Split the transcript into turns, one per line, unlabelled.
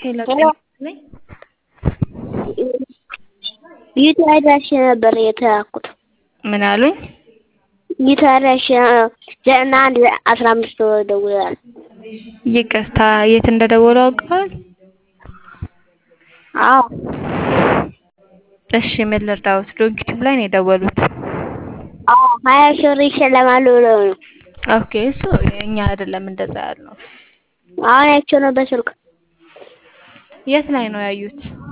ሄሎ
ሄሎ ይህ አድራሻ ነበር የተላኩት።
ምን አሉኝ?
ይህ አድራሻ ዘጠና አንድ አስራ አምስት ደውለዋል።
ይቅርታ የት እንደደወሉ አውቀዋል?
አዎ
እሺ ምን ልርዳዎት? ዶንኪቲቭ ላይ ነው የደወሉት።
አዎ ሀያ ሺህ ብር ይሸለማሉ ብለው ነው።
ኦኬ እሱ እኛ አይደለም እንደዛ ያልነው።
አሁን አይቼው ነው በስልክ።
የት ላይ ነው ያዩት?